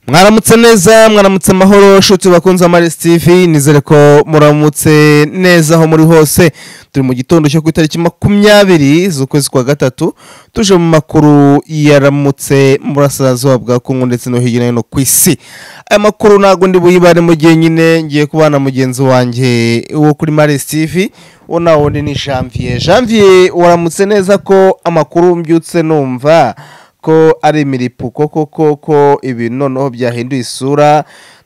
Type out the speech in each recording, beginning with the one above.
mwaramutse neza mwaramutse amahoro nshuti bakunze amaris tv nizere ko muramutse neza aho muri hose turi mu gitondo cyo ku itariki makumyabiri z'ukwezi kwa gatatu tuje mu makuru yaramutse murasazuba bwa kongo ndetse no hirya no hino ku isi aya makuru ntabwo ndi buyibare mu gihe nyine ngiye kubana mugenzi wanjye wo kuri maris tv uwo nawe wundi ni janvier janvier waramutse neza ko amakuru mbyutse numva ko ari imiripuko koko ko ibintu noneho byahinduye isura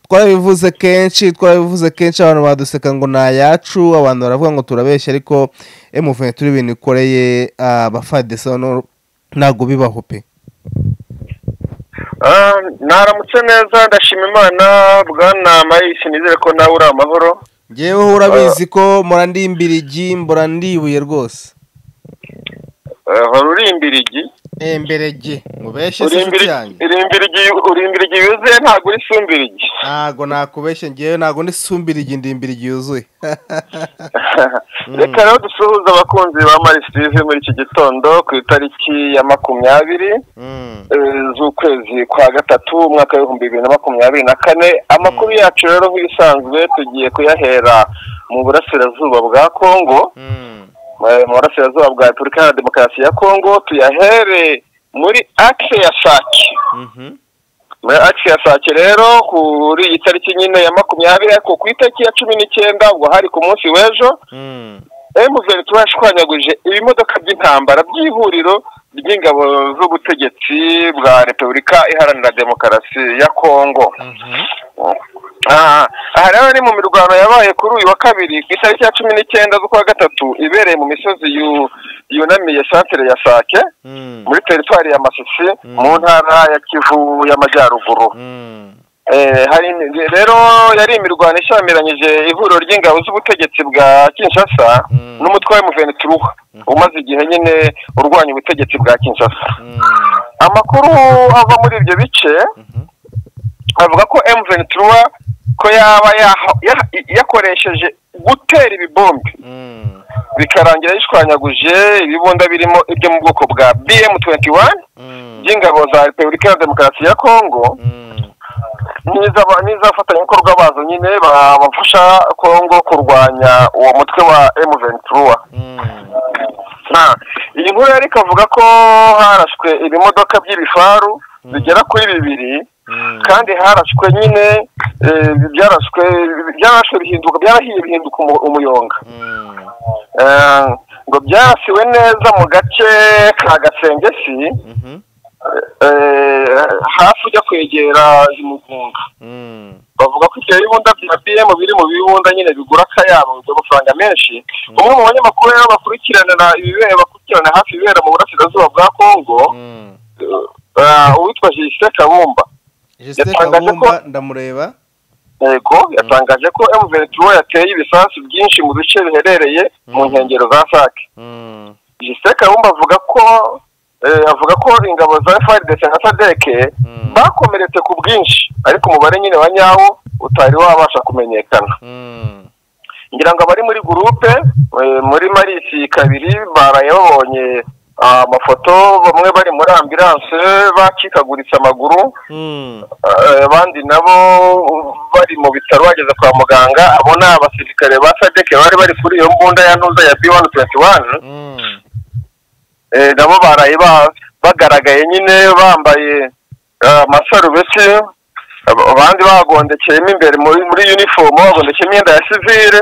twarabivuze kenshi twarabivuze kenshi abantu baduseka ngo ni ayacu abantu baravuga ngo turabeshya ariko emuveni turi ibintu ikoreye abafadesa ntabwo bibaho pe naramutse neza ndashima imana bwana marisi nizere ko nawe uri amahoro ngeweho urabizi ko murandimbirigi murandibuye rwose hora uri imbirigi emberege mubeshye se inshuti yanjye urimbirigi yuzuye ntabwo uri sumbirigi ntabwo nakubeshye ngewe ntabwo ndi sumbirigi ndi imbirigi yuzuye reka rero dusuhuza abakunzi ba marisitivi muri iki gitondo ku itariki ya makumyabiri z'ukwezi kwa gatatu umwaka w'ibihumbi bibiri na makumyabiri na kane amakuru yacu rero nk'ibisanzwe tugiye kuyahera mu burasirazuba bwa kongo mu burasirazuba bwa repubulika iharanira demokarasi ya kongo tuyahere muri akire ya sake muri akire ya sake rero kuri iyi tariki nyine ya makumyabiri ariko ku itariki ya cumi n'icyenda ubwo hari ku munsi w'ejo emuveni tuba yashwanyaguje ibimodoka by'intambara by'ihuriro ry'ingabo z'ubutegetsi bwa repubulika iharanira demokarasi ya kongo aha rero ni mu mirwano yabaye kuri uyu wa kabiri ku itariki ya cumi n'icyenda z'ukwa gatatu ibereye mu misozi yunamiye santere ya sake muri teritwari ya masisi mu ntara ya kivu y'amajyaruguru rero yari imirwano ishyamiranyije ihuriro ry'ingabo z'ubutegetsi bwa kinshasa n'umutwe wa emuvenituruha umaze igihe nyine urwanya ubutegetsi bwa kinshasa amakuru ava muri ibyo bice avuga ko emuvenituruha ko yaba yakoresheje gutera ibibombe bikarangira yishwanyaguje ibibunda birimo ibyo mu bwoko bwa bm tuwenti wani by'ingabo za repubulika ya demokarasi ya kongo n'iz'abafatanyabikorwa bazo nyine bafasha kongo kurwanya uwo mutwe wa emuvenituruwa iyi nkuru yari ikavuga ko harashwe ibimodoka by'ibifaru bigera kuri bibiri kandi harashwe nyine byarashwe byarashwe bihinduka byarahiye bihinduka umuyonga ngo byarasiwe neza mu gace ka gasengesi hafi ujya kwegera imugunga bavuga ko ibyo bibunda bya bm biri mu bibunda nyine bigura akayabo amafaranga menshi umwe mu banyamakuru rero bakurikiranira ibibera bakurikirana hafi ibibera mu burasirazuba bwa kongo uwitwa jisite kabumba jesite kabumba ndamureba yego yatangaje ko emuvenituruwa yateye ibisasu byinshi mu bice biherereye mu nkengero za sake jisite kabumba avuga ko avuga ko ingabo za frdc na sadeke bakomeretse ku bwinshi ariko umubare nyine wa nyawo utari wabasha kumenyekana ngira ngo abari muri gurupe muri marisi kabiri barayabonye amafoto bamwe bari muri ambiranse bacikaguritse amaguru abandi nabo bari mu bitaro bageze kwa muganga abo ni abasirikare ba sadeke bari bari kuri iyo mbunda ya ntuza ya bi wani tuwenti wani nabo baraye bagaragaye nyine bambaye amasarubeti abandi bagondekeyemo imbere muri yunifomu bagondekeye imyenda ya sivire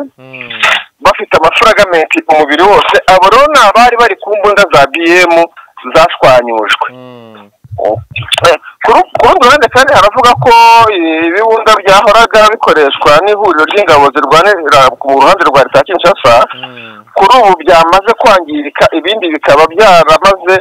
bafite amafuragamenti umubiri wose abo rero ni abari bari ku mbunda za biyemu zashwanyujwe ku rundi ruhande kandi haravuga ko ibibunda byahoraga bikoreshwa n'ihuriro ry'ingabo zirwanira ku ruhande rwa leta ya kinshasa kuri ubu byamaze kwangirika ibindi bikaba byaramaze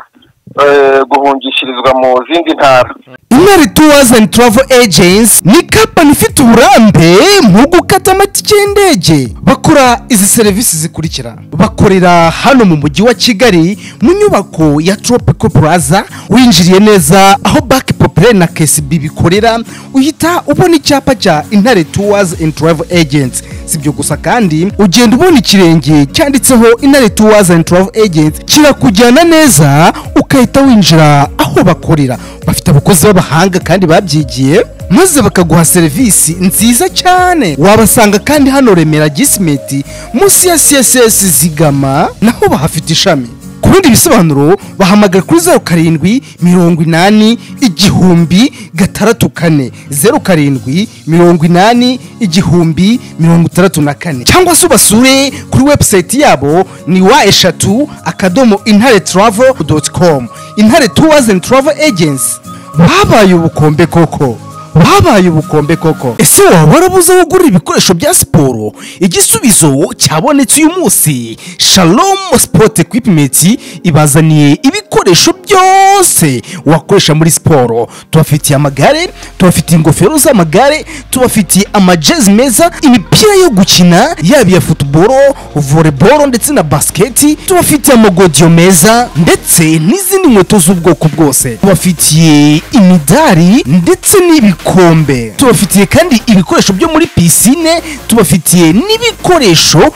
guhungishirizwa mu zindi ntara intare tuwazi andi turavo ejensi ni kampani ifite uburambe mu gukata amatike y'indege bakora izi serivisi zikurikira bakorera hano mu mujyi wa kigali mu nyubako ya tropico plaza winjiriye neza aho baki popire na kesibi bikorera uhita ubona icyapa cya intare tuwazi andi turavo ejensi si ibyo gusa kandi ugenda ubona ikirenge cyanditseho intare tuwazi andi turavo ejensi kirakujyana neza ukahita winjira aho bakorera bafite abakozi b'abahanga kandi babyigiye maze bakaguha serivisi nziza cyane wabasanga kandi hano remera gisimeti munsi ya csc zigama naho bahafite ishami ku bindi bisobanuro bahamagara kuri zeru karindwi mirongo inani igihumbi gatandatu kane zeru karindwi mirongo inani igihumbi mirongo itandatu na kane cyangwa se ubasure kuri webusayiti yabo ni wa eshatu akadomo intare turavo doti komu intare tuwazeni turavo ejensi babaye ubukombe koko babaye ubukombe koko ese waba warabuze aho ugurira ibikoresho bya siporo igisubizo cyabonetse uyu munsi shalomu sipoti ekwipimenti ibazaniye ibikoresho byose wakoresha muri siporo tubafitiye amagare tubafitiye ingofero z'amagare tubafitiye amajezi meza imipira yo gukina yaba iya futuboro voleboro ndetse na basiketi tubafitiye amagodiyo meza ndetse n'izindi nkweto z'ubwoko bwose tubafitiye imidari ndetse n'ibikoresho ibikombe tubafitiye kandi ibikoresho byo muri pisine tubafitiye n'ibikoresho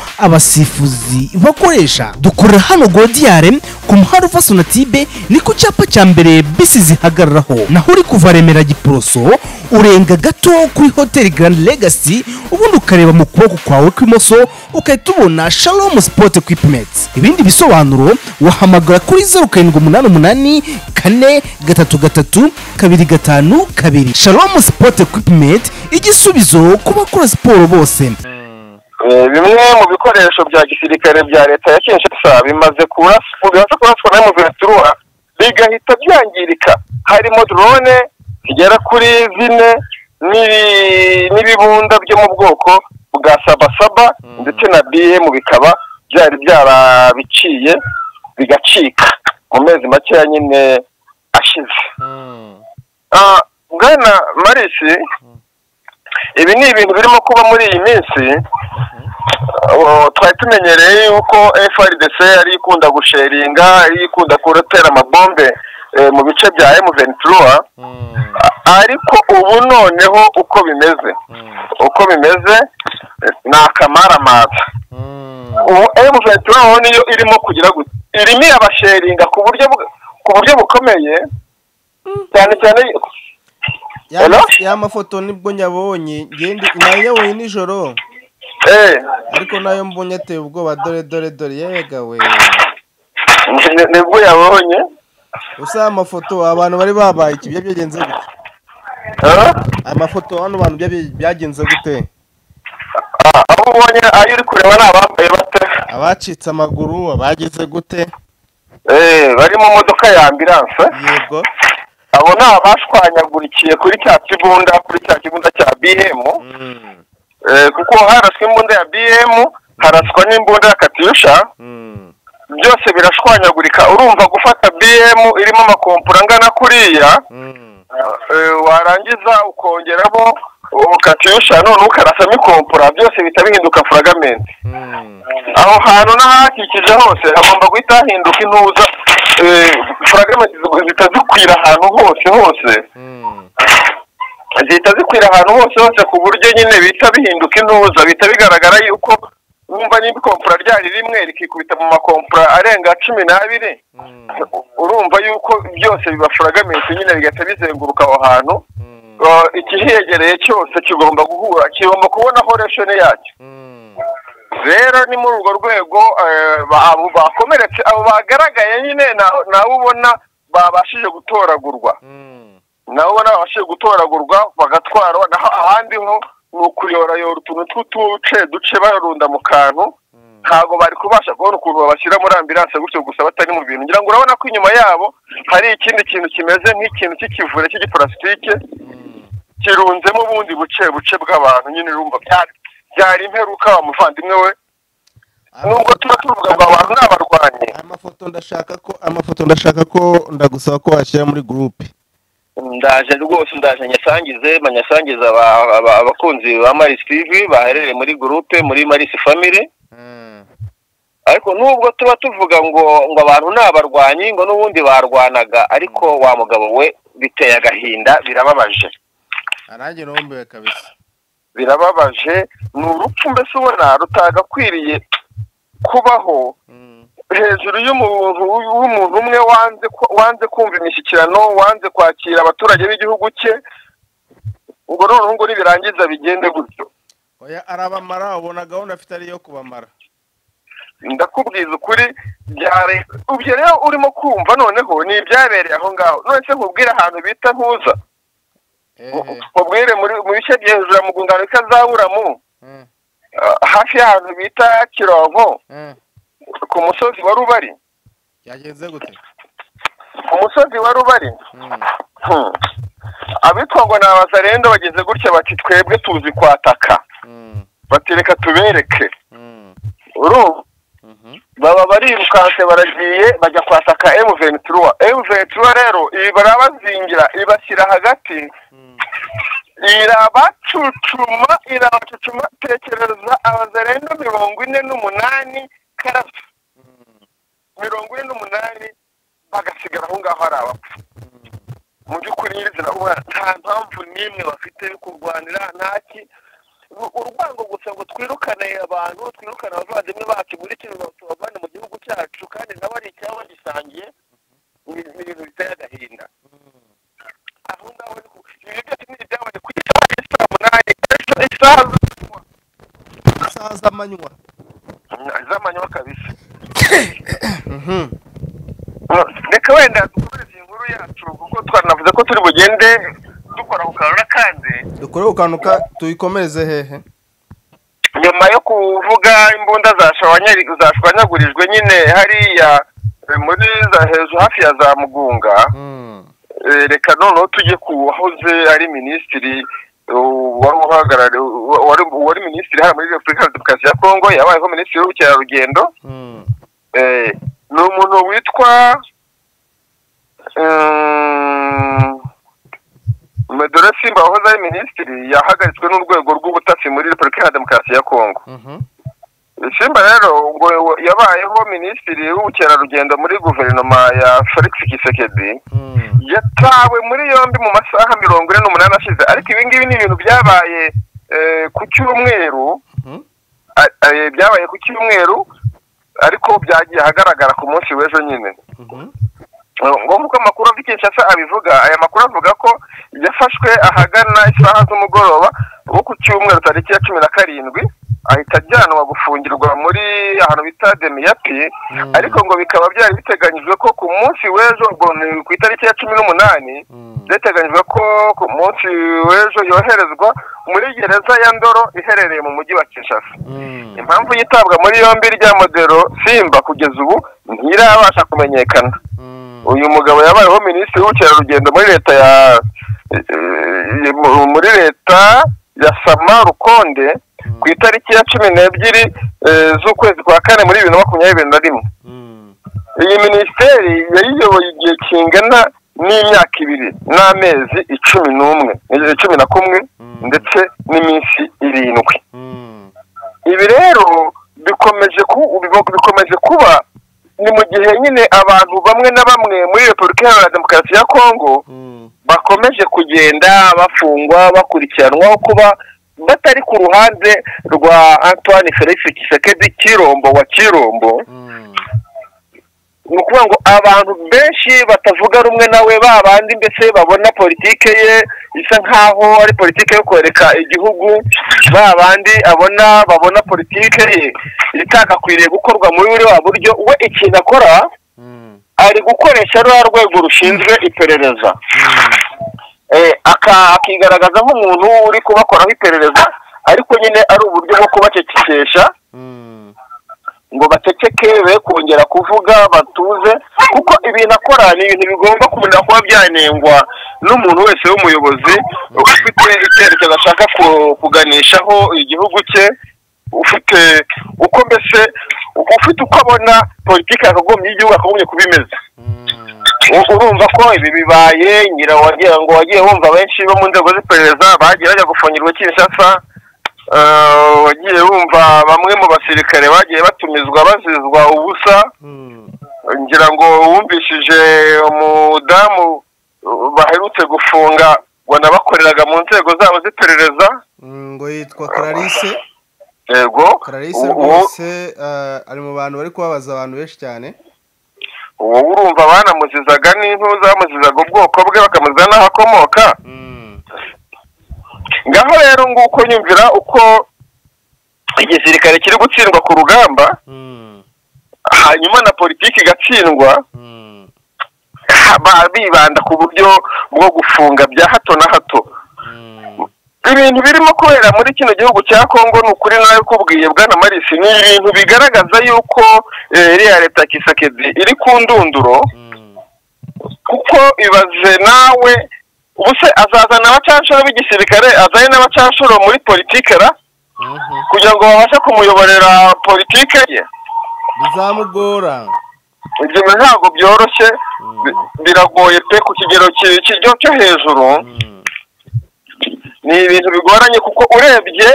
abasifuzi bakoresha dukorera hano godiyare ku muhanda uva sonatibe ni ku cyapa cya mbere bisi zihagararaho naho uri kuva remera giporoso urenga gato kuri hoteli garandi legasi ubundi ukareba mu kuboko kwawe kw'imoso ugahita ubona shalomu sipoti ekwipimenti ibindi bisobanuro wahamagara kuri zeru karindwi umunani umunani kane gatatu gatatu kabiri gatanu kabiri shalom sport equipment igisubizo ku bakora siporo bose bimwe mu bikoresho bya gisirikare bya leta ya kinshasa bimaze kuraswa bimaze kuraswa na muvetura bigahita byangirika harimo drone zigera kuri zine n'ibibunda byo mu bwoko bwa sabasaba ndetse na bm bikaba byari byarabiciye bigacika mu mezi makeya nyine ashize bwana marisi ibi ni ibintu birimo kuba muri iyi minsi twari tumenyereye yuko frdc yari ikunda gusheringa yari ikunda kurotera amabombe mu bice bya emu ventura ariko ubu noneho uko bimeze uko bimeze ni akamaramaza ubu emu ventura ho niyo irimo kugira irimo irabasheringa ku buryo ku buryo bukomeye cyane cyane ya mafoto nibwo nyabonye nayoboye nijoro ariko nayo mbonye ateye ubwoba dore dore dore yegawe nibwo yabonye usa amafoto abantu bari babaye iki ibyo byagenze gute amafoto hano bantu byagenze gute aho ubonye ayo uri kureba ni abambaye bate abacitse amaguru abagize gute bari mu modoka ya ambiranse yego abo ni abashwanyagurikiye kuri cya kibunda kuri cya kibunda cya bihemu kuko haraswa imbunda ya bihemu haraswa n'imbunda ya katyusha byose birashwanyagurika urumva gufata bihemu irimo amakompura angana kuriya warangiza ukongeramo katyusha none ukarasamo ikompura byose bihita bihinduka furagamendi aho hantu n'ahakikije hose hagomba guhita hahinduka intuza furagamendi zihita zikwira ahantu hose hose zihita zikwira ahantu hose hose ku buryo nyine bihita bihinduka intuza bihita bigaragara yuko wumva n'ikompura ryari rimwe rikikubita mu makompura arenga cumi n'abiri urumva yuko byose biba furagamendi nyine bigahita bizenguruka aho hantu ikihegereye cyose kigomba guhura kigomba kubonaho resheni yacyo rero ni muri urwo rwego abo bakomeretse abo bagaragaye nyine nawe ubona babashije gutoragurwa nawe ubona babashije gutoragurwa bagatwarwa naho ahandi ho ni ukuyoborayora utuntu tw'uduce duce bararunda mu kantu ntabwo bari kubasha kubona ukuntu babashyira muri ambiranse gutyo gusa batari mu bintu ngira ngo urabona ko inyuma yabo hari ikindi kintu kimeze nk'ikintu cy'ikivure cy'igiparasitike kirunzemo ubundi buce buce bw'abantu nyine urumva byari imperuka wa muvandimwe we nubwo tuba tuvuga ngo abantu ni abarwanyi amafoto ndashaka ko amafoto ndashaka ko ndagusaba ko washyira muri gurupe ndaje rwose ndaje nyasangize banyasangize abakunzi ba marisi tivi baherereye muri gurupe muri marisi famiri ariko nubwo tuba tuvuga ngo ngo abantu ni abarwanyi ngo n'ubundi barwanaga ariko wa mugabo we biteye agahinda birababaje arange n'uwumbuye kabisa birababaje ni urupfu mbese ubona rutagakwiriye kubaho hejuru y'umuntu w'umuntu umwe wanze kumva imishyikirano wanze kwakira abaturage b'igihugu cye ubwo noneho ngo nibirangiza bigende gutyo oya arabamara ubona gahunda afite ariyo kubamara ndakubwiza ukuri byare ubyo rero urimo kumva noneho ni ibyabereye aho ngaho none se nkubwire ahantu bita ntuza ehe nkubwire muri mu bice by'ihejuru mu rwungano rw'ikazaburamu eh, hafi y'ahantu bita kironko eh. ku musozi wa rubari byagenze gute ku musozi wa rubari Mm, hmm, abitwa ngo ni abazarendo bageze gutya bati twebwe tuzi kwataka mm, bati reka tubereke mm, urumva mhm, baba barirukanse baragiye bajya kwataka emu ventura emu ventura rero ibi barabazingira ibashyira hagati mm, irabacucuma irabacucuma tekereza abazarendo mirongo ine n'umunani karasi mm, mirongo ine n'umunani bagasigara aho ngaho ari abapfu mu by'ukuri nyirizina ubona nta mpamvu n'imwe bafite yo kurwanira nta ki Ur- urwango gusa ngo twirukane abantu twirukane abavandimwe bacu muri kino tubavane mu gihugu cyacu kandi nabo ari icyabo bagisangiye ni ni ibintu biteye agahinda aho ngaho ni ku- ibi byose ni ibyabaye ku isaha ya saa munani ejo isaha z'amanywa. isaha z'amanywa z'amanywa kabisa reka wenda dukomeze iyi nkuru yacu kuko twanavuze ko turi bugende dukora ku kantu kandi dukore ku kantu ka tuyikomereze hehe nyuma yo kuvuga imbunda zashwanyari- zashwanyagurijwe nyine hariya eh, muri za hejuru hafi ya za mugunga mm, eh, reka noneho tujye ku wahoze ari minisitiri eh, wari uhagarariye wari wari minisitiri hano muri repubulika demokarasi ya kongo yabayeho minisitiri w'ubukerarugendo mm. Eh, ni umuntu witwa mm, medore simba wahoze ari minisitiri yahagaritswe n'urwego rw'ubutasi muri repubulika ya demokarasi ya kongo Mhm, simba rero ngo yabayeho minisitiri w'ubukerarugendo muri guverinoma ya felix kisekedi mm, yatawe muri yombi mu masaha mirongo ine n'umunani ashize ariko ibi ngibi ni ibintu byabaye eh, ku cyumweru mhm. a- eh, byabaye ku cyumweru ariko byagiye ahagaragara ku munsi w'ejo nyine Mhm. ngombwa ko amakuru avuga kinshasa abivuga aya makuru avuga ko yafashwe ahagana isaha z'umugoroba wo ku cyumweru tariki ya cumi na karindwi ahita ajyanwa gufungirwa muri ahantu bita demiyapi Mm. ariko ngo bikaba byari biteganyijwe ko ku munsi w'ejo ubwo ni ku itariki ya cumi n'umunani Mm. byateganyijwe ko ku munsi w'ejo yoherezwa muri gereza ya ndoro iherereye mu mujyi wa kinshasa Mm. impamvu yitabwa muri yombi rya modero simba kugeza ubu ntirabasha kumenyekana Mm. uyu mugabo yabayeho minisitiri w'ubukerarugendo muri leta ya eh, mu- muri leta ya sama rukonde ku itariki ya cumi n'ebyiri eh, z'ukwezi kwa kane muri bibiri na makumyabiri na rimwe Mm. iyi minisiteri yayiyoboye igihe kingana n'imyaka ibiri n'amezi icumi n'umwe eh, cumi na kumwe Mm. ndetse n'iminsi irindwi Mm. ibi rero bikomeje ku bibo- bikomeje kuba ni mu gihe nyine abantu bamwe na bamwe muri repubulika iharanira demokarasi ya kongo Mm. bakomeje kugenda bafungwa bakurikiranwaho kuba batari ku ruhande rwa antoine felix kisekedi kirombo wa kirombo Mm. ni ukuvuga ngo abantu benshi batavuga rumwe nawe ba bandi mbese babona politike ye isa nk'aho ari politike yo kwereka igihugu ba bandi abona babona politike ye itagakwiriye gukorwa muri buriya buryo we ikintu akora Mm. ari gukoresha ruriya rwego rushinzwe iperereza Eh, aka- akigaragaza nk'umuntu uri kubakoraho iperereza ariko nyine ari uburyo bwo kubacecekesha Mm. ngo baceceke be kongera kuvuga batuze kuko ibintu akora ni ibintu bigomba kuba kuba byanengwa n'umuntu wese w'umuyobozi ufite icyerekezo ashaka ku- kuganishaho igihugu cye ufite uko mbese ufite uko abona politiki yakagombye y'igihugu akagombye kuba imeze Mm. U- urumva ko ibi bibaye ngira wagira ngo wagiye wumva benshi bo mu nzego z'iperereza bagiye bajya gufungirwa kinshasa Eh, wagiye wumva bamwe mu basirikare bagiye batumizwa bazizwa ubusa Mm. ngira ngo wumvishije umudamu uh, baherutse gufunga wanabakoreraga mu nzego zabo z'iperereza ngo yitwa clarisse yego clarisse uwo- rwose eh, ari mu bantu bari kubabaza abantu benshi cyane uwo urumva banamuzizaga n'intu zamuzizaga ubwoko bwe bakamuziza n'aho akomoka Mm. ngaho rero nguko nyumvira uko igisirikare kiri gutsindwa ku rugamba hanyuma na politiki igatsindwa haba bibanda ku buryo bwo gufunga bya hato na hato ibintu birimo kubera muri kino gihugu cya kongo ni ukuri nawe kubwiye bwana marisi ni ibintu bigaragaza yuko eh, iriya leta ya kisakedi iri ku ndunduro kuko ibaze nawe ubuse azazana abacanshuro b'igisirikare azane n'abacanshuro muri politike ra kugira ngo babashe kumuyoborera politike ye bizamugora ibyo ntabwo byoroshye bi- biragoye pe ku kigero ki- kijya cyo hejuru ni ibintu bigoranye kuko urebye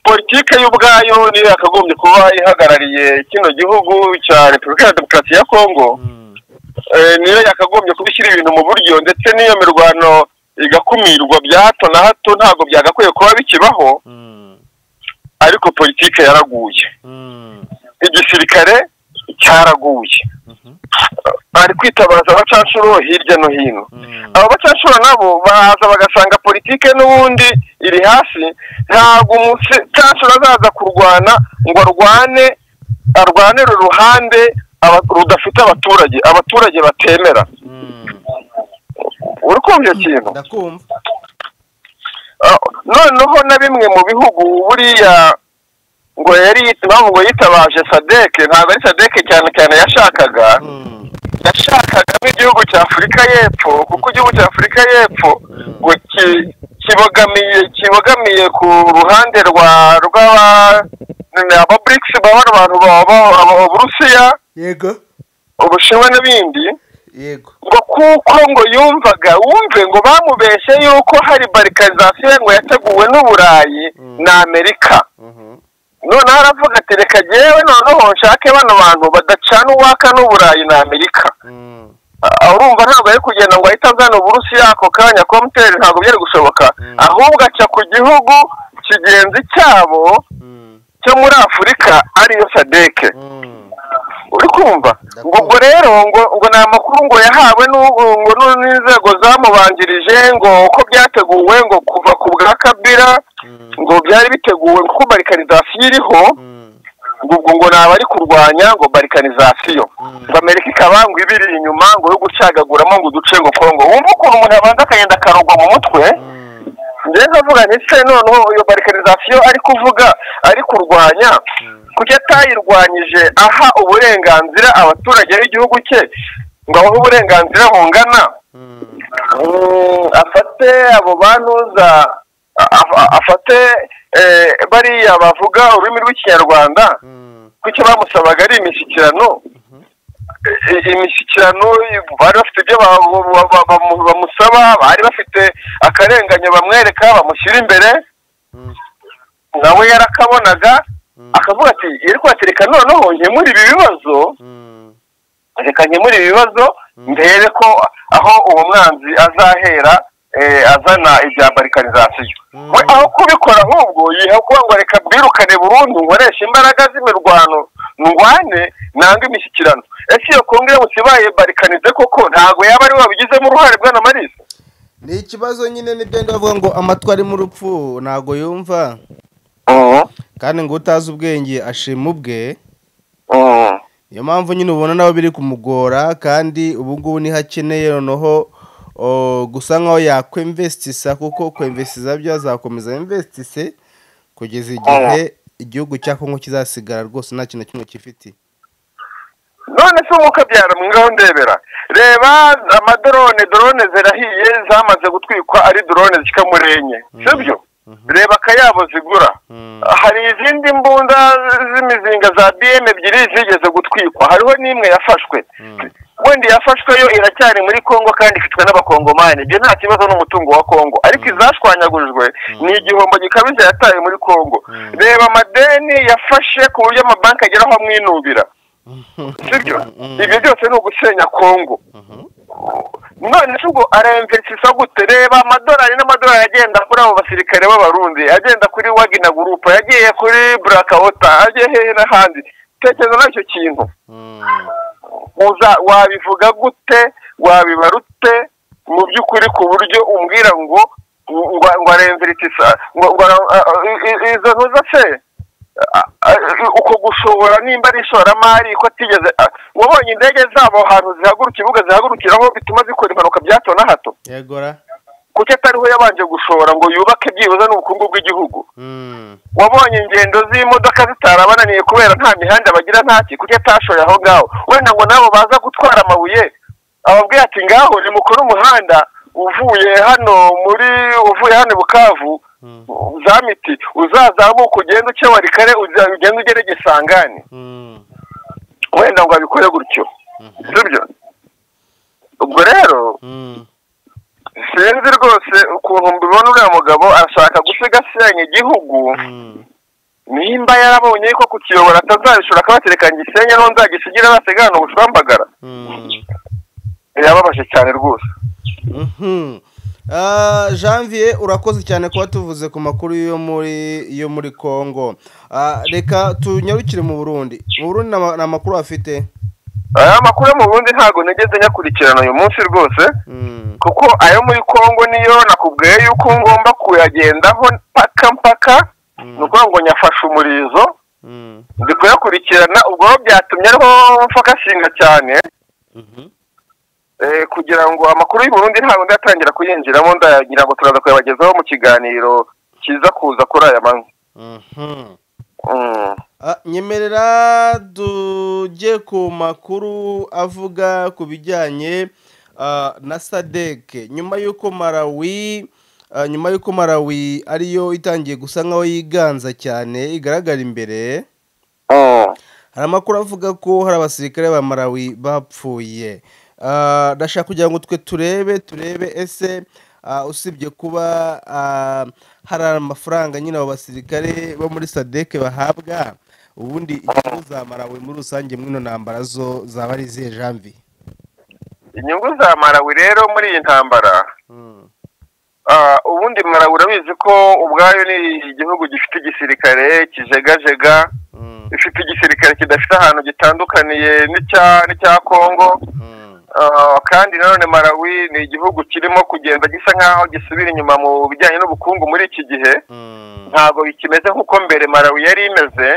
politike y'ubwayo niyo yakagombye kuba ihagarariye kino gihugu cya repubulika ya demokarasi ya kongo Eh, niyo yakagombye kuba ishyira ibintu mu buryo ndetse n'iyo mirwano igakumirwa bya hato na hato ntabwo byagakwiye kuba bikibaho ariko politike yaraguye igisirikare cyaraguye bari kwitabaza abacanshuro hirya no hino abo bacanshuro nabo baza bagasanga politike n'ubundi iri hasi ntabwo umucanshuro azaza kurwana ngo arwane arwanire uruhande aba- rudafite abaturage abaturage batemera uri kumva iyo kintu ndakumva Ah, noneho na bimwe mu bihugu buriya ngo yari impamvu ngo yitabaje sadeke ntabwo ari sadeke cyane cyane yashakaga yashakagamo igihugu cya afurika y'epfo kuko igihugu cya afurika y'epfo ngo ki- kibogamiye kibogamiye ku ruhande rwa rw'aba aba burikisi baba ari abantu baba uburusiya yego ubushinwa n'ibindi yego ngo kuko ngo yumvaga wumve ngo bamubeshye yuko hari barikarizasiyo ngo yateguwe n'uburayi na amerika noneho aravuga ati reka jyewe noneho nshake bano bantu badacana uwaka n'uburayi na amerika Ah, urumva ntabwo ari kugenda ngo ahite azana uburusiya ako kanya komuteri ntabwo byari gushoboka ahubwo aca ku gihugu kigenzi cyabo cyo muri afurika ariyo sadeke uri kumva ngo ubwo rero ngo ngo ni amakuru ngo yahawe n'u- ngo n'u- n'inzego zamubanjirije ngo uko byateguwe ngo kuva ku bwa kabira ngo byari biteguwe kuko barikarizasiyo iriho ngo ubwo ngo naba ari kurwanya ngo barikarizasiyo ngo amerika ikaba ngo ibiri inyuma ngo yo gucagaguramo ngo uduce ngo kongo wumva ukuntu umuntu abanza akagenda akarugwa mu mutwe njyewe ndavuga nti se noneho iyo barikarizasiyo ari kuvuga ari kurwanya kuki atayirwanyije aha uburenganzira abaturage b'igihugu cye ngo abahe uburenganzira bungana Mm, afate abo bantuza a- a- afate eh, bariya bavuga ururimi rw'ikinyarwanda kuki bamusabaga ari imishyikirano i- imishyikirano bari bafite ibyo ba- ba- ba- bamu- bamusaba bari bafite akarenganyo bamwereka bamushyira imbere nawe yarakabonaga akavuga ati yari kwatereka noneho nkemura ibi bibazo reka nkemura ibi bibazo ndebe ko aho uwo mwanzi azahera eh, azana ibya barikarizasiyo we aho kubikora ahubwo yiha kuba ngo reka bwirukane burundu nkoreshe imbaraga z'imirwano ndwane nanga imishyikirano ese iyo kongere musibaye barikanize koko ntabwo yaba ari we wabigizemo uruhare bwana marisi ni ikibazo nyine nibyo ndavuga ngo amatwi arimo urupfu ntago yumva kandi ngo utazi ubwenge ashima ubwe niyo mpamvu nyine ubona nawe biri kumugora kandi ubu ngubu niho akeneye noneho o, gusa nkaho yakwemvesitisa kuko kwemvesitiza byo azakomeza yemvesitise kugeza igihe igihugu cya kongo kizasigara rwose nta kintu na kimwe gifite none se umwuka byara ngaho ndebera reba amadorone dorone zirahiye zamaze gutwikwa ari dorone zikamurenye sibyo reba akayabo zigura hari izindi mbunda z'imizinga za bm ebyiri zigeze gutwikwa hariho n'imwe yafashwe wenda yafashwe yo iracyari muri kongo kandi ifitwe n'abakongomani ibyo nta kibazo n'umutungo wa kongo ariko izashwanyagurijwe ni igihombo gikabije yataye muri kongo reba amadeni yafashe ku buryo amabanki ageraho amwinubira sibyo ibyo byose ni ugusenya kongo none se ubwo araemvesisa gute reba amadolari n'amadolari agenda kuri abo basirikare b'abarundi agenda kuri wagina gurupa yagiye kuri burakawota agiye hehe n'ahandi tekereza nacyo kintu uza wabivuga gute wabibara ute mu by'ukuri ku buryo umbwira ngo ngo ngo aremvira itisa ngo ngo ara- a- a- izo ntuza se A- a- uko gushobora nimba ari ishoramari ko atigeze a- wabonye indege zabo ahantu zihaguruka ibibuga zihagurukiraho bituma zikora impanuka bya hato na hato yegora kuki atariho yabanje gushora ngo yubake byibuze n'ubukungu bw'igihugu Mm. wabonye ingendo z'imodoka zitarabananiye kubera nta mihanda bagira ntaki kuki atashoye aho ngaho wenda ngo nabo baza gutwara amabuye ababwira ati ngaho nimukore umuhanda uvuye hano muri uvuye hano i bukavu Mm. za miti uzazamuka ugenda uca warikare uza- ugenda ugere gisangani Mm. wenda ngo abikore gutyo sibyo ubwo rero Mm. sinzi rwose ukuntu mbibona uriya mugabo arashaka gusigasiranya igihugu Mm. nimba yarabonye ko kukiyobora atazabishora akabatereka gisenye n'uwo nzagisigire basigana ubushwambagara Mm. yababaje cyane rwose Mhm. Ah, Janvier urakoze cyane kuba tuvuze ku makuru yo muri yo muri Kongo. Ah, reka tunyarukire mu Burundi. Mu Burundi na makuru afite. aya makuru yo mu bundi ntabwo nigeze nyakurikirana uyu munsi rwose Mm. kuko ayo muri kongo niyo nakubwiye yuko ngomba kuyagendaho mpaka mpaka ni ukuvuga ngo nyafashe umurizo Mm. ndi kuyakurikirana ubwo rero byatumye ariho mfakashinga cyane Mhm. Eh, kugira ngo amakuru y'u Burundi ntabwo ndatangira kuyinjiramo ndagira ngo turaza kuyabagezaho mu kiganiro kiza kuza kuri aya manywa Mhm. Mm. Ah, nyemerera tujye ku makuru avuga ku bijyanye ah, na sadeke nyuma y'uko marawi ah, nyuma y'uko marawi ariyo itangiye gusa nk'aho yiganza cyane igaragara imbere Mm. hari amakuru avuga ko hari abasirikare ba marawi bapfuye Ah, ndashaka kugira ngo twe turebe turebe ese ah, usibye kuba ah, hari amafaranga nyine abo basirikare bo muri sadeke bahabwa ubundi inyungu za marawi muri rusange mwino ntambara zo zaba ari izihe jambi inyungu za marawi rero muri iyi ntambara ah, ubundi marawi urabizi ko ubwayo ni igihugu gifite igisirikare kijegajega ifite igisirikare kidafite ahantu gitandukaniye n'icya n'icya kongo Ah, kandi nanone marawi ni igihugu kirimo kugenda gisa nk'aho gisubira inyuma mu bijyanye n'ubukungu muri iki gihe ntabwo bikimeze nk'uko mbere marawi yari imeze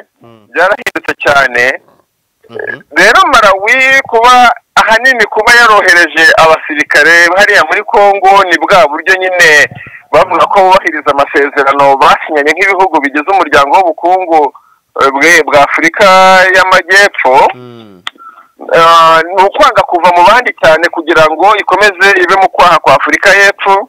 byarahindutse cyane rero marawi kuba ahanini kuba yarohereje abasirikare hariya muri kongo ni bwa buryo nyine bavuga ko bubahiriza amasezerano basinyanye nk'ibihugu bigize umuryango w'ubukungu eh, bwe- bwa afurika y'amajyepfo Ah, ni ukwanga kuva mu bandi cyane kugira ngo ikomeze ibe mu kwaha kwa afurika y'epfo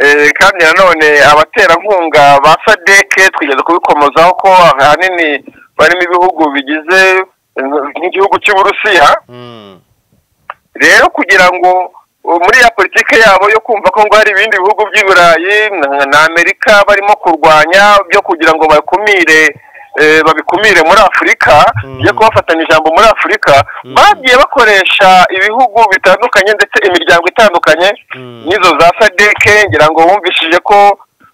Eh, kandi nanone abaterankunga ba sadeke twigeze kubikomozaho ko ahanini barimo ibihugu bigize eh, nk'igihugu cy'uburusiya rero kugira ngo uh, muri ya politiki yabo yo kumva ko ngo hari ibindi bihugu by'i burayi na- na amerika barimo kurwanya byo kugira ngo bakumire eh, babikumire muri afurika Mm. byo kubafatanya ijambo muri afurika bagiye bakoresha ibihugu bitandukanye ndetse imiryango itandukanye n'izo za sadeke ngira ngo bumvishije ko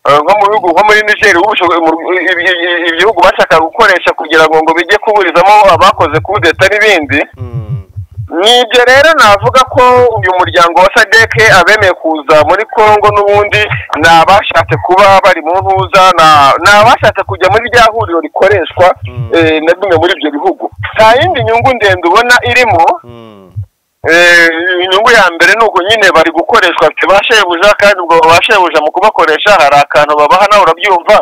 eh, nko mu bihugu nko muri nigeria bumvishije mu- ibi- ibi- ibihugu bashakaga gukoresha kugira ngo ngo bijye kuburizamo abakoze kudeta n'ibindi ni ibyo rero navuga ko uyu muryango wa sadeke abemeye kuza muri congo n'ubundi ni abashatse kuba bari mu ntuza na- ni abashatse kujya muri rya huriro rikoreshwa eh, na bimwe muri ibyo bihugu nta yindi nyungu ndende ubona irimo Eh, inyungu ya mbere ni uko nyine bari gukoreshwa bafite ba shebuja kandi ubwo ba shebuja mu kubakoresha hari akantu babaha nawe urabyumva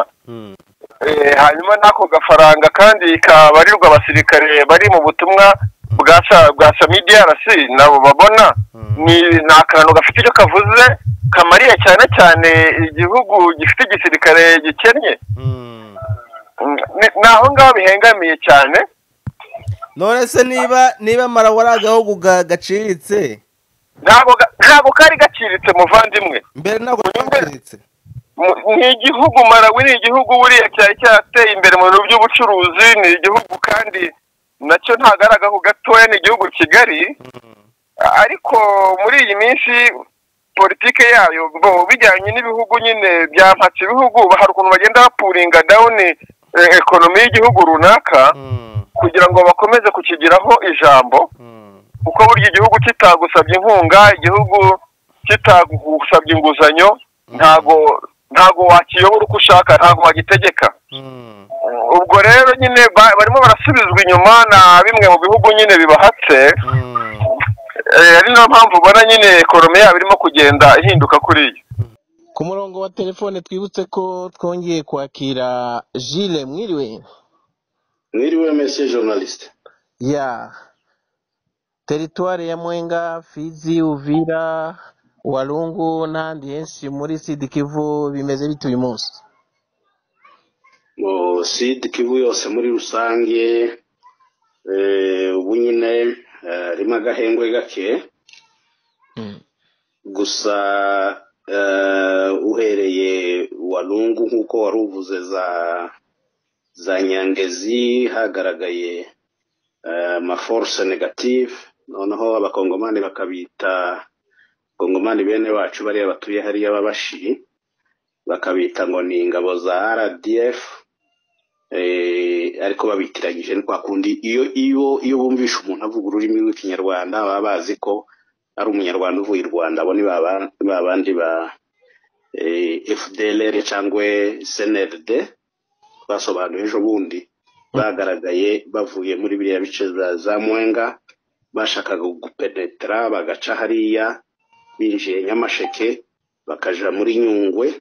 Eh, hanyuma n'ako gafaranga kandi kabarirwa abasirikare bari mu butumwa bwa sa- bwa samidrc nabo babona ni ni akantu gafite icyo kavuze kamariye cyane cyane igihugu gifite igisirikare gikennye Mm, ni- ni aho ngaho bihengamiye cyane none se niba niba marawi ari agahugu ga- gaciriritse ntabwo ga- ntabwo kari gaciritse muvandimwe mbere ntabwo Unyumve? gaciriritse Mu- ni igihugu marawi ni igihugu buriya cyari cyarateye imbere mu bintu by'ubucuruzi ni igihugu kandi nacyo ntagaragaho gatoya ni igihugu kigali ariko muri iyi minsi politike yayo bo bijyanye n'ibihugu nyine byampatse ibihugu hari ukuntu bagenda bapuringa dawuni eh, ekonomi y'igihugu runaka kugira ngo bakomeze kukigiraho ijambo kuko burya igihugu kitagusabye inkunga igihugu kitagusabye inguzanyo ntago ntago wakiyobora uko ushaka ntago wagitegeka ubwo rero nyine ba- barimo barasubizwa inyuma na bimwe mu bihugu nyine bibahatse Eh, ari nayo mpamvu ubona nyine ekorome yabo irimo kugenda ihinduka kuri iyo ku murongo wa telefone twibutse ko twongeye kwakira jile mwiriwe Mwiriwe mese journaliste. ya teritwari ya mwenga fizi uvira walungu n'ahandi henshi muri sidi kivu bimeze bite uyu munsi Mu Sud Kivu yose muri rusange eh ubu nyine eh, harimo agahengwe gake. Gusa eh uhereye Walungu nkuko wari uvuze za za Nyangezi hagaragaye eh, ma force negative noneho abakongomani bakabita kongomani bene wacu bariya batuye hariya babashi bakabita ngo ni ingabo za RDF eh, ariko babitiranyije ni kwa kundi iyo iyo iyo bumvisha umuntu avuga ururimi rw'ikinyarwanda baba bazi ko ari umunyarwanda uvuye i Rwanda abo ni baba- babandi ba eh, FDLR cyangwa SNLD basobanuye ejo bundi bagaragaye bavuye muri biriya bice za- za Mwenga bashakaga gupenetra bagaca hariya binjiye Nyamasheke bakaja muri Nyungwe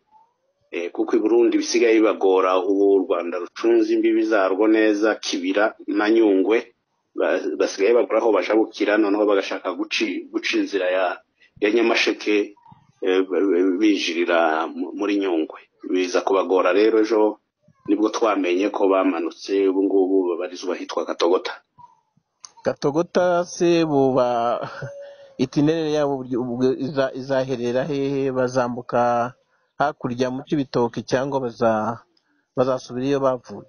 eh, kuko i Burundi bisigaye bibagora ubu u Rwanda rucunze imbibi zarwo neza Kibira na Nyungwe ba- basigaye bagura aho bajabukira noneho bagashaka guci guca inzira ya ya Nyamasheke eh, b- b- binjirira mu- muri Nyungwe biza kubagora rero ejo nibwo twamenye ko bamanutse ubu ngubu babarizwa ahitwa Katogota gatogota se buba itinerere yabo buryo- ubwo iza- izaherera hehe bazambuka hakurya mu cy'ibitoki cyangwa baza- bazasubira iyo bavuye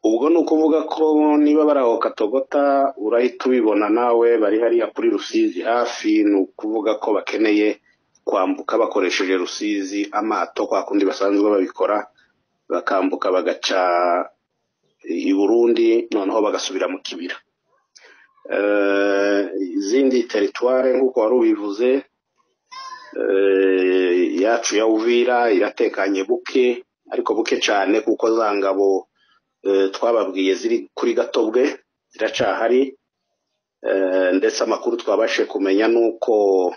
ubwo ni ukuvuga ko niba bari aho katogota urahita ubibona nawe bari hariya kuri rusizi hafi ni ukuvuga ko bakeneye kwambuka bakoresheje rusizi amato kwa kundi basanzwe babikora bakambuka bagaca i burundi noneho bagasubira mu kibira Eh, izindi teritware nk'uko wari ubivuze eh, yacu ya uvira iratekanye buke ariko buke cyane kuko za ngabo eh, twababwiye ziri kuri gatobwe ziracahari eh, ndetse amakuru twabashe kumenya ni uko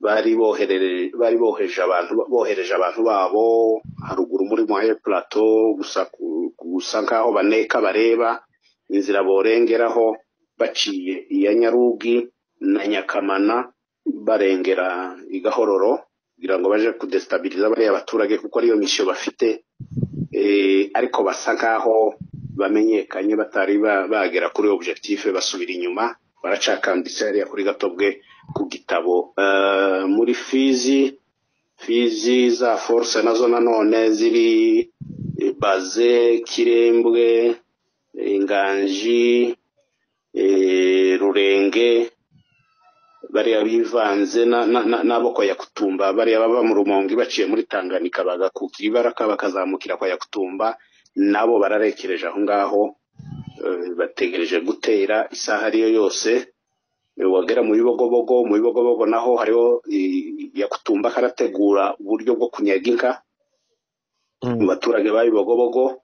bari boherere- bari boheje abantu bohereje abantu babo haruguru muri moye plateau gusa ku- gusa nkaho baneka bareba inzira borengeraho baciye iya nyarugi na nyakamana barengera i gahororo kugira ngo baje kudesitabiliza bariya baturage kuko ariyo misiyo bafite eh, ariko basa nkaho bamenyekanye batari ba- bagera kuri objectif basubira inyuma baracakambitse hariya kuri gatobwe ku gitabo Eh, muri fizi fizi za force nazo nanone ziri eh, baze kirembwe eh, nganji eh, rurenge bariya bivanze na- na- na- n'abo kwa yakutumba bariya baba mu rumonge baciye muri tanganyika bagakukira ibaraka bakazamukira kwa yakutumba nabo bararekereje aho ngaho eh, bategereje gutera isaha ariyo yose Eh, wagera mu bibogobogo mu bibogobogo naho hariho eh, yakutumba karategura uburyo bwo kunyaga inka mu baturage b'ibibogobogo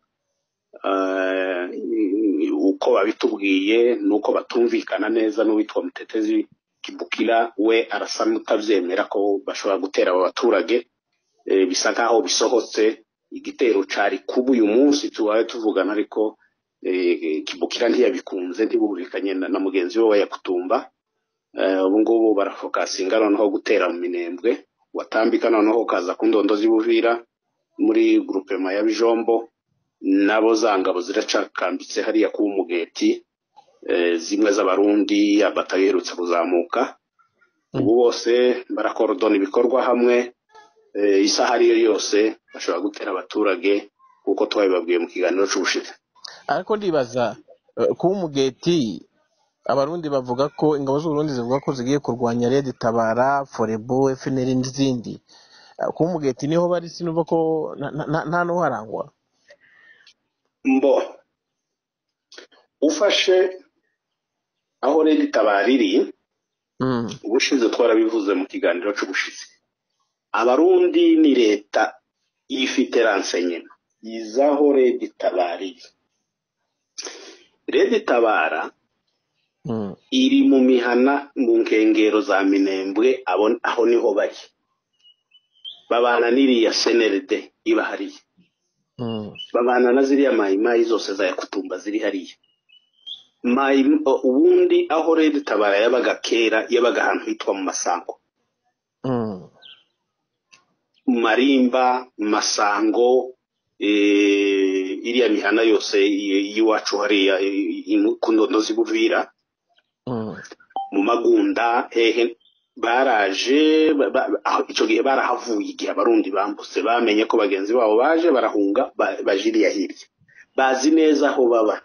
eh, uko babitubwiye nuko batumvikana neza n'uwitwa mutetezi kibukira we arasa n'utabyemera ko bashobora gutera abo baturage Eh, bisa nk'aho bisohotse igitero cari kuba uyu munsi tubaye tuvugana ariko eh, kibukira ntiyabikunze ntibumvikanye na na mugenzi we wa yakutumba Eh, ubu ngubu barafokasinga noneho gutera mu minembwe watambika noneho ukaza ku ndondo z'ibuvira muri grupema ya bijombo nabo za ngabo ziracakambitse hariya kuba umugeti eh, zimwe z'abarundi abatayo iherutse kuzamuka ubu bose barakorodona ibikorwa hamwe eh, isaha ariyo yose bashobora gutera abaturage kuko twabibabwiye mu kiganiro cy'ubushize ariko ndibaza eh, kuba umugeti abarundi bavuga ko ingabo z'uburundi zivuga ko zigiye kurwanya redi tabara forebo fnr n'izindi Eh, kuba umugeti niho bari sinumva ko na- na- na- nta n'uharangwa mbo ufashe aho rero itabara iri Mm, ubushize twarabivuze mu kiganiro cy'ubushize abarundi ni leta ifite ransenye yizaho redi tabariye redi tabara iri mu mihana mu nkengero za minembwe abo- aho niho bari babana n'iriya seneride iba hariya babana na ziriya mayimayi zose za yakutumba ziri hariya Mayi- o- ubundi aho redi tabara yabaga kera yabaga ahantu hitwa mu masango marimba masango eh, iriya mihana yose y- y'iwacu hariya eh, ino- ku ndondo z'i buvira mu magunda hehe baraje ba- ba- aho- icyo gihe barahavuye igihe abarundi bambutse bamenye ko bagenzi babo baje barahunga ba- baje iriya hirya bazi neza aho baba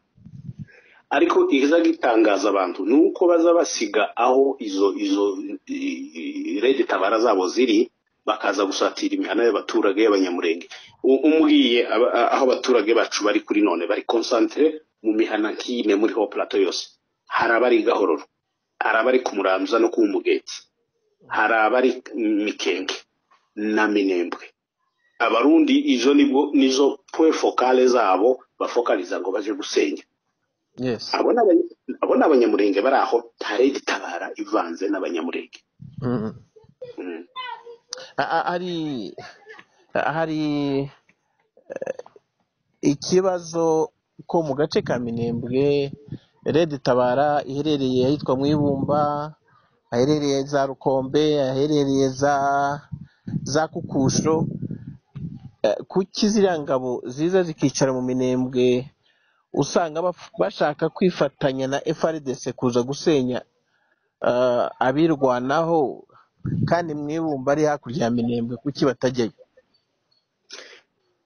ariko iza gitangaza abantu ni uko baza basiga aho izo izo i- i- redi tabara zabo ziri bakaza gusatira imihana y'abaturage y'abanyamurenge U- umbwiye aba- a- aho abaturage bacu bari kuri none bari concentre mu mihana nk'ine muri ho plateau yose hari abari i gahororo hari abari ku muramza no ku mugeti hari abari mikenge na minembwe abarundi izo nibwo nizo point focale zabo bafokaliza ngo baje gusenya yesi abo ni abanya- abo ni abanyamurenge bari aho ntare gitabara ivanze n'abanyamurenge Mm. Mm. A- a- hari hari ikibazo ko mu gace ka minembwe redi tabara iherereye ahitwa mu ibumba aherereye za rukombe aherereye za za kukusho Eh, kuki ziriya ngabo ziza zikicara mu minembwe usanga baf- bashaka kwifatanya na frdc kuza gusenya eh, abirwanaho kandi mu ibumba ari hakurya ya minembwe kuki batajyayo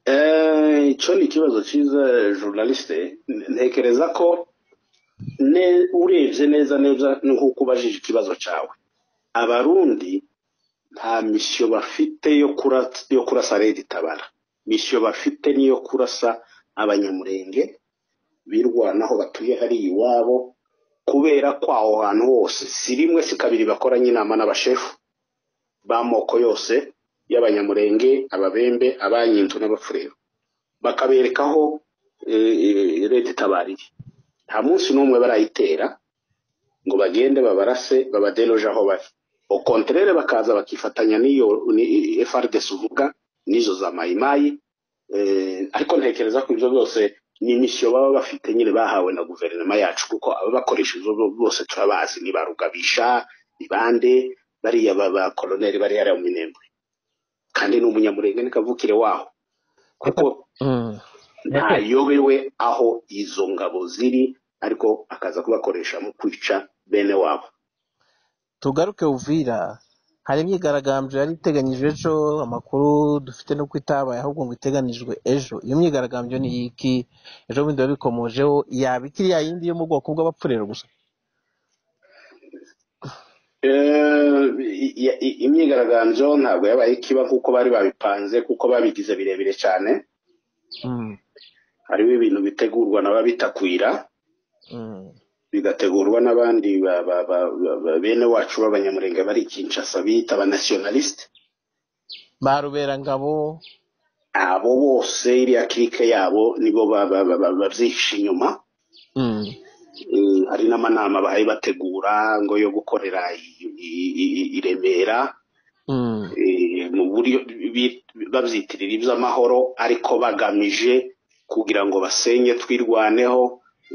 Eh, icyo ni ikibazo cyiza journaliste N- ntekereza ko ne- urebye neza neza nk'uko ubajije ikibazo cyawe abarundi nta misiyo bafite yo kura- yo kurasa redi tabara misiyo bafite niyo kurasa abanyamurenge birwanaho batuye hariya iwabo kubera ko aho hantu hose si rimwe si kabiri bakoranye inama n'abashefu b'amoko yose y'abanyamurenge ababembe abanyinzu n'abafurero bakabereka aho eh, leta itabariye nta munsi n'umwe barayitera ngo bagende babarase babaderoje aho bari au contraire bakaza bakifatanya n'iyo ni- FRDC uvuga n'izo za mayimayi eh, ariko ntekereza ko ibyo byose ni imisiyo baba bafite nyine bahawe na guverinoma yacu kuko ababakoresha ibyo bose turabazi ni ba rugabisha ni bande bariya ba ba koloneli bari hariya mu minembwe kandi ni umunyamurenge ni kavukire waho kuko Mm. ntayobewe aho izo ngabo ziri ariko akaza kubakoresha mu kwica bene wabo tugaruke Uvira hari imyigaragambyo yari iteganyijwe ejo amakuru dufite nuko itabaye ahubwo ngo iteganijwe ejo iyo myigaragambyo ni iki ejo bundi biba bikomojeho yaba ikiri ya yindi yo mu bwoko bw'abapfurero gusa Eh, i- i- i- imyigaragambyo ntabwo yabaye ikiba kuko bari babipanze kuko babigize birebire cyane Mm, hariho ibintu bitegurwa n'ababitakwira mm, bigategurwa n'abandi ba- ba- ba- ba- ba- bene wacu b'abanyamurenge bari i kinshasa bita abanationaliste ba ruberangabo abo bose iriya kirike yabo nibo ba- ba- ba- ba- babyihishe inyuma mm, Mm, hari n'amanama bahaye bategura ngo yo gukorera i- i- i- i Remera mm, eh, mu buryo bi- babyitirira iby'amahoro ariko bagamije kugira ngo basenye twirwaneho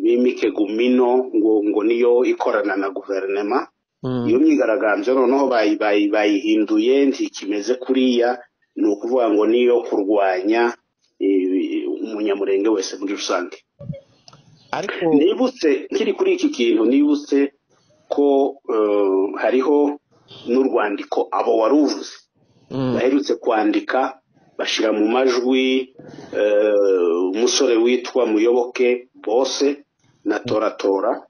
bimike gumino ngo ngo niyo ikorana na guverinoma mm. iyo myigaragambyo noneho bayi- bayi- bayihinduye ntikimeze kuriya ni ukuvuga ngo niyo kurwanya eh, umunyamurenge wese muri rusange ariko nibutse nkiri kuri iki kintu nibutse ko eh, hariho n'urwandiko abo waruvuze mm, baherutse kwandika bashyira mu majwi eh, umusore witwa muyoboke bose na toratora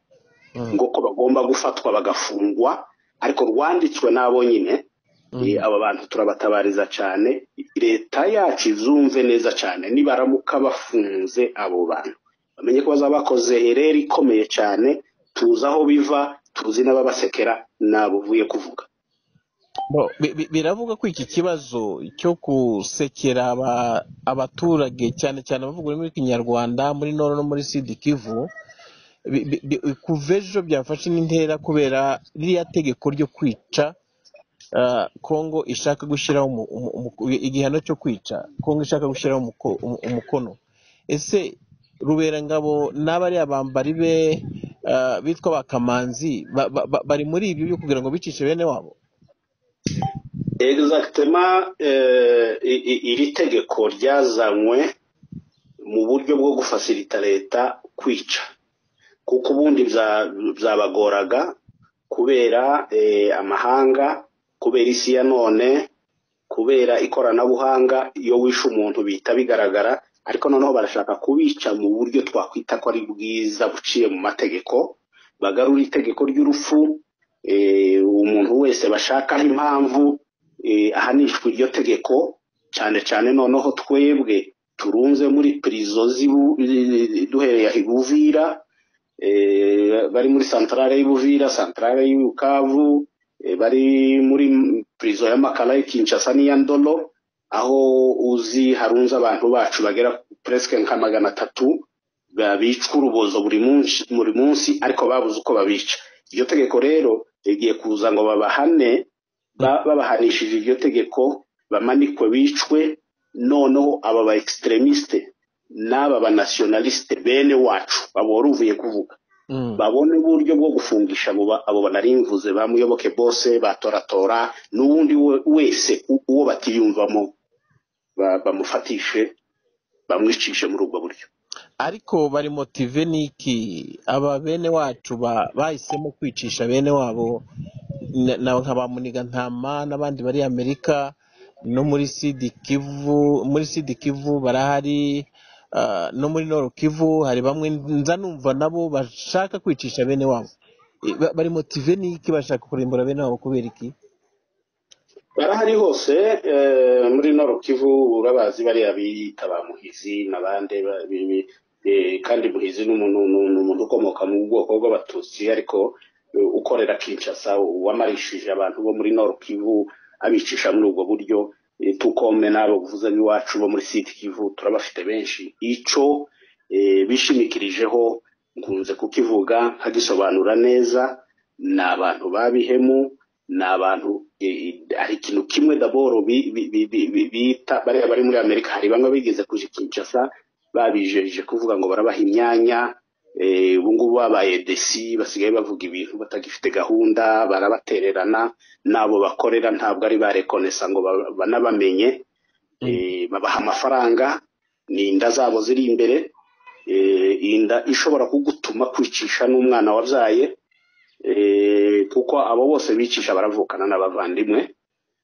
mm, ngo ko bagomba gufatwa bagafungwa ariko rwanditswe n'abo nyine Eh, mm, aba bantu turabatabariza cyane leta yacu izumve neza cyane nibaramuka bafunze abo bantu bamenye ko bazaba bakoze hereri ikomeye cyane tuzi aho biva tuzi n'ababasekera ntabuvuye kuvuga Bo, bi- bi- biravuga ko iki kibazo cyo gusekera aba- abaturage cyane cyane abavuga ururimi rw'ikinyarwanda muri noro no muri sidi kivu bi- bi- bi- kuva ejo byafashe n'intera kubera ririya tegeko ryo kwica ah, kongo ishaka gushyiraho umu- umu- umu- igihano cyo kwica kongo ishaka gushyiraho umuko- umu- umukono ese ruberangabo n'abari abambari be ah, bitwa bakamanzi ba- ba- ba- bari muri ibyo byo kugira ngo bicishe bene wabo egisagitema iri tegeko ryazanywe mu buryo bwo gufasirita leta kwica kuko ubundi bya- byabagoraga kubera eh, amahanga kubera isi ya none kubera ikoranabuhanga iyo wishe umuntu bihita bigaragara ariko noneho barashaka kubica mu buryo twakwita ko ari bwiza buciye mu mategeko bagarura itegeko ry'urupfu eh, umuntu wese bashakaho impamvu eh, ahanishwa iryo tegeko cyane cyane noneho twebwe turunze muri pirizo z'ibu- duhereye aha i Buvira eh, bari muri santarare y'i Buvira santarare y'i Bukavu eh, bari muri pirizo ya Makala y'i Kinshasa n'iya Ndolo aho uzi harunze abantu bacu bagera presque nka magana atatu ba- bicwa urubozo buri munsi buri munsi ariko babuze uko babica iryo tegeko rero rigiye kuza ngo babahane ba- babahanishije iryo tegeko bamanikwe bicwe noneho aba ba extremiste n'aba ba nationaliste bene wacu baboruvuye kuvuga Mm. babone uburyo bwo gufungisha abo ba- abo banarimvuze ba muyoboke bose batoratora n'ubundi we- wese u- uwo batiyumvamo ba- bamufatishe bamwicishe muri ubwo buryo ariko bari motive n'iki aba bene wacu ba- bahisemo kwicisha bene wabo na- na- nka ba ntama n'abandi bari amerika no muri sidi kivu muri sidi kivu barahari ah, no muri noro kivu hari bamwe nza numva nabo bashaka kwicisha bene wabo I- ba- bari motive n'iki bashaka kurimbura bene wabo kubera iki barahari hose eh, muri noro kivu urabazi bariya biyita ba muhizi n'abandi ba- bi- bi- eh, kandi muhizi ni umuntu ni- ni umuntu ukomoka mu bwoko bw'abatutsi ariko eh, ukorera kinshasa wamarishije abantu bo muri noro kivu abicisha muri ubwo buryo Eh, tukome n'abo uvuze nk'iwacu bo muri siti kivu turabafite benshi ico eh, bishimikirijeho nkunze kukivuga nkagisobanura neza ni abantu babihemu ni abantu eh, hari ikintu kimwe daboro bi- bi- bi- bi- bi- bita bariya bari muri amerika hari bamwe bigeze kuja i kinshasa babijeje kuvuga ngo barabaha imyanya eh, ubu ngubu babaye desi basigaye bavuga ibintu batagifite gahunda barabatererana n'abo bakorera ntabwo ari ba rekonesa ngo ba- banabamenye Eh, babaha amafaranga ni inda zabo ziri imbere Eh, inda ishobora kugutuma kwicisha n'umwana wabyaye Eh, kuko abo bose bicisha baravukana n'abavandimwe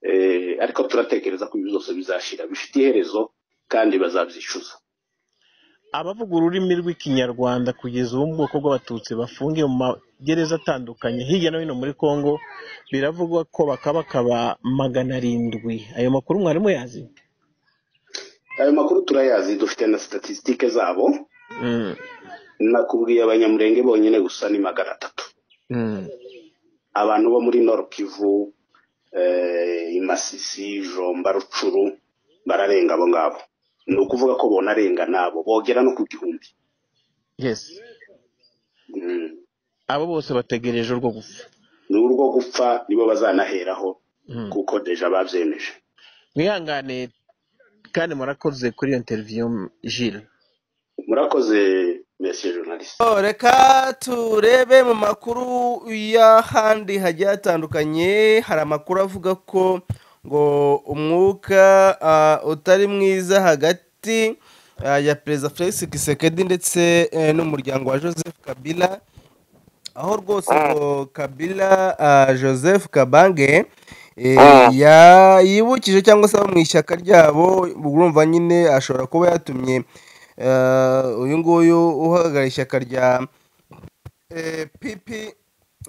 Eh, ariko turatekereza ko ibi byose bizashira bifite iherezo kandi bazabyicuza abavuga ururimi rw'ikinyarwanda kugeza ubu mu bwoko bw'abatutsi bafungiye mu magereza atandukanye hirya no hino muri congo biravugwa ko bakabakaba magana arindwi ayo makuru mwarimu yazi ayo makuru turayazi dufite na statisitike zabo Mm, nakubwiye abanyamurenge bonyine gusa ni magana atatu mm, abantu bo muri nord kivu eh, i masisi jomba rucuru bararenga abo ngabo ni ukuvuga ko bonarenga nabo bogera no ku gihumbi yes Mm. abo bose bategereje urwo gupfa ni urwo gupfa nibo bazanaheraho Mm. kuko deja babyemeje mwihangane kandi murakoze kuri iyo interview jile murakoze monsieur journaliste Oh, reka turebe mu makuru y'ahandi hagiye hatandukanye hari amakuru avuga ko ngo umwuka ah, utari mwiza hagati ah, ya perezida felix kisekedi ndetse eh, n'umuryango wa joseph kabila aho rwose ngo kabila ah, joseph kabange eh, ya- yibukije cyangwa se abo mu ishyaka ryabo urumva nyine ashobora kuba yatumye eh, uyu nguyu uhagarariye ishyaka rya eh, pipi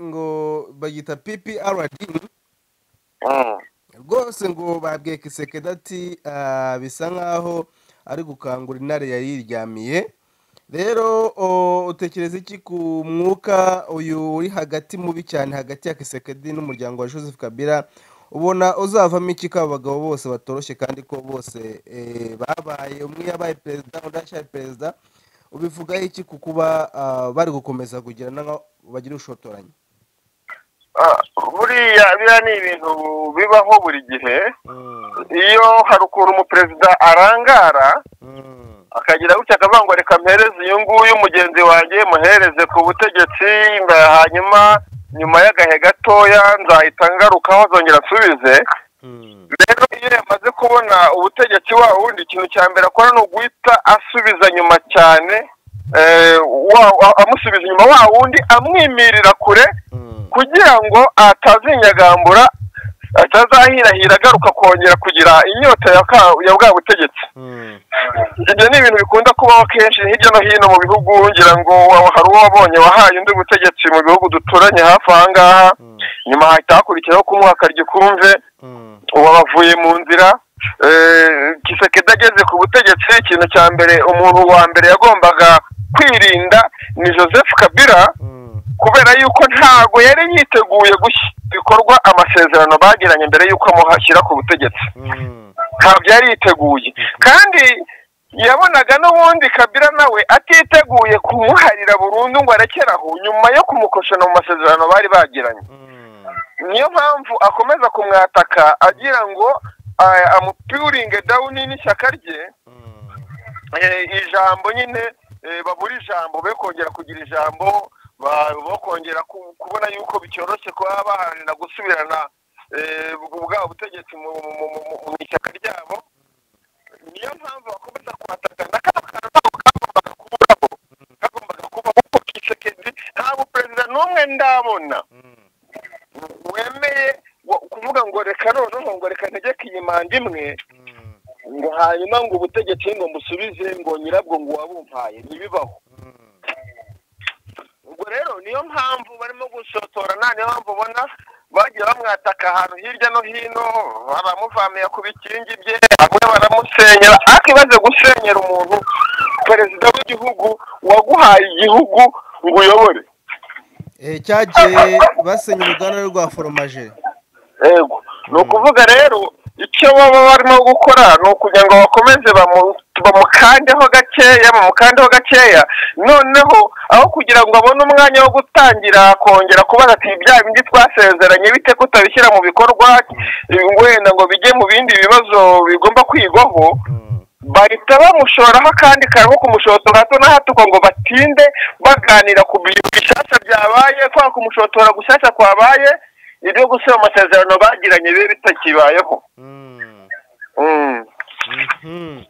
ngo bagita pprd rwose ngo babwiye kisekedi ati "Ah, bisa nk'aho ari gukangura intare yari yiryamiye rero o, utekereza iki ku mwuka uyu uri hagati mubi cyane hagati ya kisekedi n'umuryango wa joseph kabila ubona uzavamo iki ko abagabo bose batoroshye kandi ko bose eh, babaye umwe yabaye perezida undi arashaye perezida ubivugaho iki ku kuba ah, bari gukomeza kugira n'aho bagira ubushotoranyi Ah, buriya biriya ni ibintu bibaho buri gihe iyo hari ukuntu umuperezida arangara akagira gutya akavuga ngo reka mpereze uyu nguyu mugenzi wanjye muhereze ku butegetsi mba- hanyuma nyuma y'agahe gatoya nzahita ngarukaho zongera asubize rero iyo yamaze kubona ubutegetsi wa wundi ikintu cya mbere akora ni uguhita asubiza nyuma cyane eh, wa- wa- amusubiza inyuma wa wundi amwimirira kure kugira ngo atazinyagambura atazahirahira agaruka kongera kugira inyota ya ka- ya bwa butegetsi ibyo ni ibintu bikunda kubaho kenshi hirya no hino mu bihugu ngira ngo wa- hari uwo wabonye wahaye undi butegetsi mu bihugu duturanye hafi aha ngaha nyuma hahita hakurikiraho kumuha akaryo kumve ubu bavuye mu nzira Eh, kisekedi ageze ku butegetsi ikintu cya mbere umuntu wa mbere yagombaga kwirinda ni joseph kabila kubera yuko ntago yari yiteguye gushyira mu bikorwa amasezerano bagiranye mbere yuko amuhashyira ku butegetsi ntabyo yari yiteguye kandi yabonaga n'ubundi kabila nawe atiteguye kumuharira burundu ngo arekere aho nyuma yo kumukoshana mu masezerano bari bagiranye niyo mpamvu akomeza kumwataka agira ngo ah, amupuringe dawuni n'ishyaka rye eh, ijambo nyine eh, babura ijambo be kongera kugira ijambo ba- bo kongera ku- kubona yuko bitoroshye kuba baharanira gusubirana eh, ubwo bwabo butegetsi mu mu- mu- mu- mu ishyaka ryabo niyo mpamvu bakomeza kuhataka na kano kantu ntabwo kagombaga kubaho kagombaga kubaho kuko kisekedi ntabwo perezida n'umwe ndabona wemeye wo- kuvuga ngo reka noneho ngo reka ntegeke iyi manda imwe ngo hanyuma ngo ubutegetsi ngo musubize ngo nyirabwo ngo wabumpaye ntibibaho ubwo rero niyo mpamvu barimo gusotorana niyo mpamvu ubona bagiye bamwataka ahantu hirya no hino abamuvamira ku bikingi bye bamwe baramusenyera ariko ibaze gusenyera umuntu perezida w'igihugu waguhaye igihugu ngo uyobore Eh, cyagiye basenya uruganda rwa foromaje ego ni ukuvuga rero icyo baba barimo gukora ni ukugira ngo bakomeze bamu- bamukandeho gakeya bamukandeho gakeya noneho aho kugira ngo abone umwanya wo gutangira kongera kubaza ati bya bindi twasezeranye bite ko utabishyira mu bikorwa wenda ngo bijye mu bindi bibazo bigomba kwigwaho bahita bamushoraho akandi kantu ko kumushotora hato na hato ngo batinde baganira ku bintu bishyashya byabaye kwa kumushotora gushyashya kwabaye ibyo gusaba amasezerano bagiranye bibe bitakibayeho Mm. Mhm.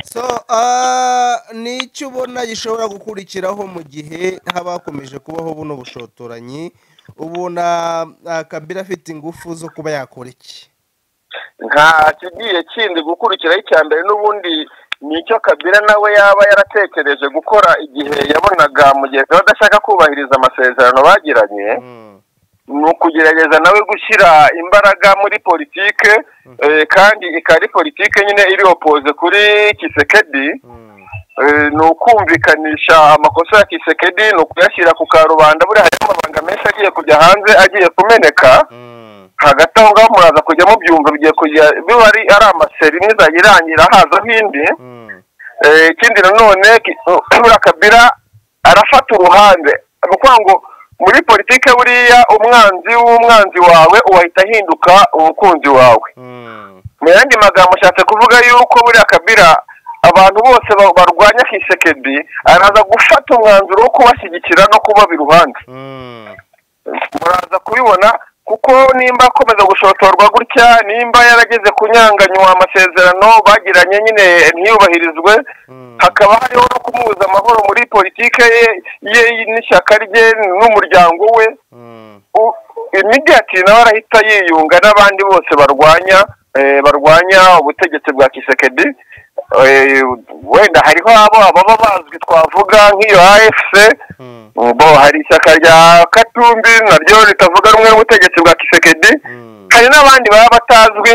so ah, ni icyo ubona gishobora gukurikiraho mu gihe haba hakomeje kubaho buno bushotoranyi ubona ah, kabila afite ingufu zo kuba yakora iki nta kigiye kindi gukurikiraho icya mbere n'ubundi ni icyo kabila nawe yaba yaratekereje gukora igihe yabonaga mugenzi we adashaka kubahiriza amasezerano bagiranye ni ukugerageza nawe gushyira imbaraga muri politike eh, kandi ikaba ari politike nyine iri opoze kuri kisekedi Eh, ni ukumvikanisha amakosa ya kisekedi ni ukuyashyira ku karubanda buriya harimo amabanga menshi agiye kujya hanze agiye kumeneka hagati aho ngaho muraza kujya mubyumva bigiye kujya biba ari ari amaseri imwe izajya irangira hazaho indi Eh, ikindi nanone ki- buriya kabira arafata uruhande ni ukuvuga ngo muri politike buriya umwanzi w'umwanzi wawe uwahita ahinduka umukunzi wawe mu yandi magambo ashatse kuvuga yuko buriya kabira abantu bose ba- barwanya kisekedi araza gufata umwanzuro wo kubashyigikira no kubaba iruhande muraza kubibona kuko nimba akomeza gushotorwa gutya nimba yarageze kunyanganywa amasezerano bagiranye nyine ntiyubahirizwe hakaba hariho no kumubuza amahoro muri politike ye ye n'ishyaka rye n'umuryango we U- imigati nawe arahita yiyunga n'abandi bose barwanya eh, barwanya ubutegetsi bwa kisekedi Eh, wenda hariho abo ababa bazwi twavuga nk'iyo afc bo hari ishyaka rya katumbi naryo ritavuga rumwe n'ubutegetsi bwa kisekedi hari n'abandi baba batazwi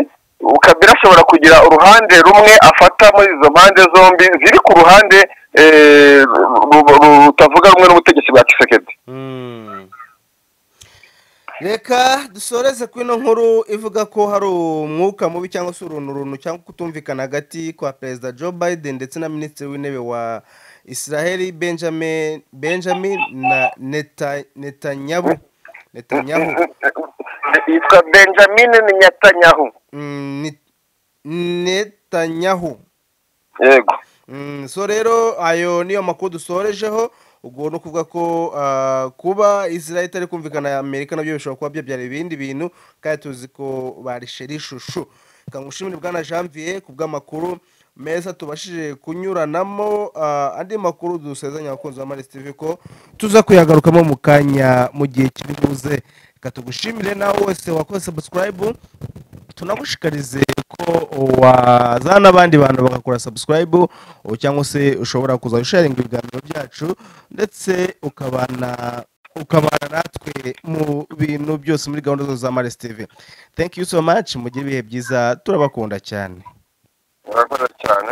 kabila ashobora kugira uruhande rumwe afata muri izo mpande zombi ziri ku ruhande eh, ru- ru- ru- rutavuga rumwe n'ubutegetsi bwa kisekedi reka dusoreze ku ino nkuru ivuga ko hari umwuka mubi cyangwa se uruntu runtu cyangwa kutumvikana hagati kwa perezida joe biden ndetse na minisitiri w'intebe wa israel benjamin benjamin na Neta- netanyahu netanyahu yitwa benjamin Netanyahu Mm, Ni- netanyahu yego Mm, so rero ayo niyo makuru dusorejeho ubwo ni ukuvuga ko ah, kuba israel itari kumvikana ya amerika nabyo bishobora kuba byabyara ibindi bintu kandi tuzi ko barishera ishushu reka ngushimire bwana janvier ku bw'amakuru meza tubashije kunyuranamo ah, andi makuru dusezanya abakunzi ba maris tv ko tuza kuyagarukamo mu kanya mu gihe kiri buze reka tugushimire nawe wese wakoze subscribe tunagushikarize ko wazana n'abandi bantu bagakora subscribe ubu cyangwa se ushobora kuza gusharinga ibiganiro byacu ndetse ukabana ukabana natwe mu bintu byose muri gahunda zose za maris tv thank you so much mugire ibihe byiza turabakunda cyane murakoze cyane